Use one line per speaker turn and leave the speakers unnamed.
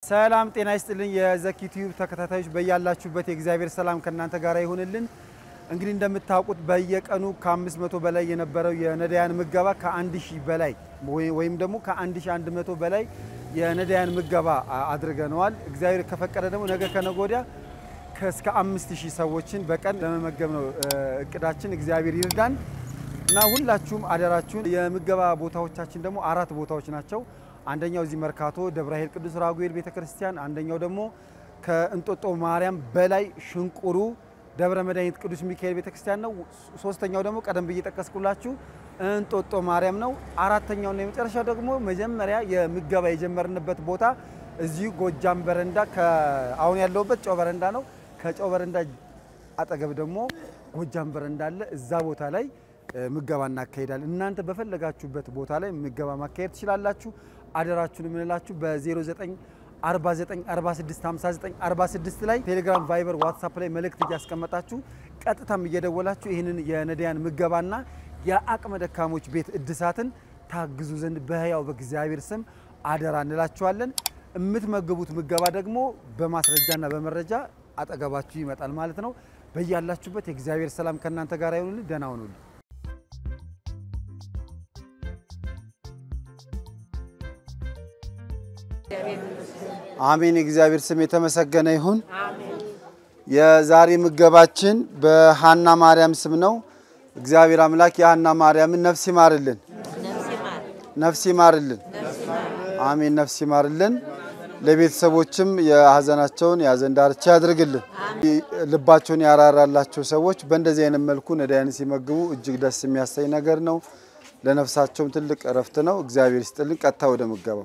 ሰላም ጤና ይስጥልኝ። የዘኪ ቲዩብ ተከታታዮች በያላችሁበት የእግዚአብሔር ሰላም ከእናንተ ጋር ይሁንልን። እንግዲህ እንደምታውቁት በየቀኑ ከ500 በላይ የነበረው የነዳያን ምገባ ከ1000 በላይ ወይም ደግሞ ከ1100 በላይ የነዳያን ምገባ አድርገነዋል። እግዚአብሔር ከፈቀደ ደግሞ ነገ ከነገ ወዲያ እስከ 5000 ሰዎችን በቀን ለመመገብ ነው እቅዳችን። እግዚአብሔር ይርዳን እና ሁላችሁም አደራችሁን። የምገባ ቦታዎቻችን ደግሞ አራት ቦታዎች ናቸው። አንደኛው እዚህ መርካቶ ደብረ ኃይል ቅዱስ ራጉኤል ቤተክርስቲያን፣ አንደኛው ደግሞ ከእንጦጦ ማርያም በላይ ሽንቁሩ ደብረ መድኃኒት ቅዱስ ሚካኤል ቤተክርስቲያን ነው። ሶስተኛው ደግሞ ቀደም ብዬ ጠቀስኩላችሁ እንጦጦ ማርያም ነው። አራተኛውና የመጨረሻው ደግሞ መጀመሪያ የምገባ የጀመርንበት ቦታ እዚሁ ጎጃም በረንዳ አሁን ያለሁበት ጨው በረንዳ ነው። ከጨው በረንዳ አጠገብ ደግሞ ጎጃም በረንዳ አለ። እዛ ቦታ ላይ ምገባ እናካሄዳለን። እናንተ በፈለጋችሁበት ቦታ ላይ ምገባ ማካሄድ ትችላላችሁ። አደራችሁን የምንላችሁ በ0949465946 ላይ ቴሌግራም፣ ቫይበር፣ ዋትሳፕ ላይ መልእክት እያስቀመጣችሁ ቀጥታም እየደወላችሁ ይህንን የነዳያን ምገባና የአቅመ ደካሞች ቤት እድሳትን ታግዙ ዘንድ በሕያው በእግዚአብሔር ስም አደራ እንላችኋለን። የምትመግቡት ምገባ ደግሞ በማስረጃና በመረጃ አጠገባችሁ ይመጣል ማለት ነው። በያላችሁበት የእግዚአብሔር ሰላም ከእናንተ ጋር ይሁንልን። ደህና ሁኑልን። አሜን። የእግዚአብሔር ስም የተመሰገነ ይሁን። የዛሬ ምገባችን በሃና ማርያም ስም ነው። እግዚአብሔር አምላክ የሃና ማርያምን ነፍስ ይማርልን፣ ነፍስ ይማርልን። አሜን። ነፍስ ይማርልን። ለቤተሰቦችም የሀዘናቸውን የሀዘን ዳርቻ ያድርግልን። ልባቸውን ያራራላቸው ሰዎች በእንደዚህ አይነት መልኩ ነዳያን ሲመግቡ እጅግ ደስ የሚያሳይ ነገር ነው። ለነፍሳቸውም ትልቅ እረፍት ነው። እግዚአብሔር ይስጥልን። ቀጥታ ወደ ምገባው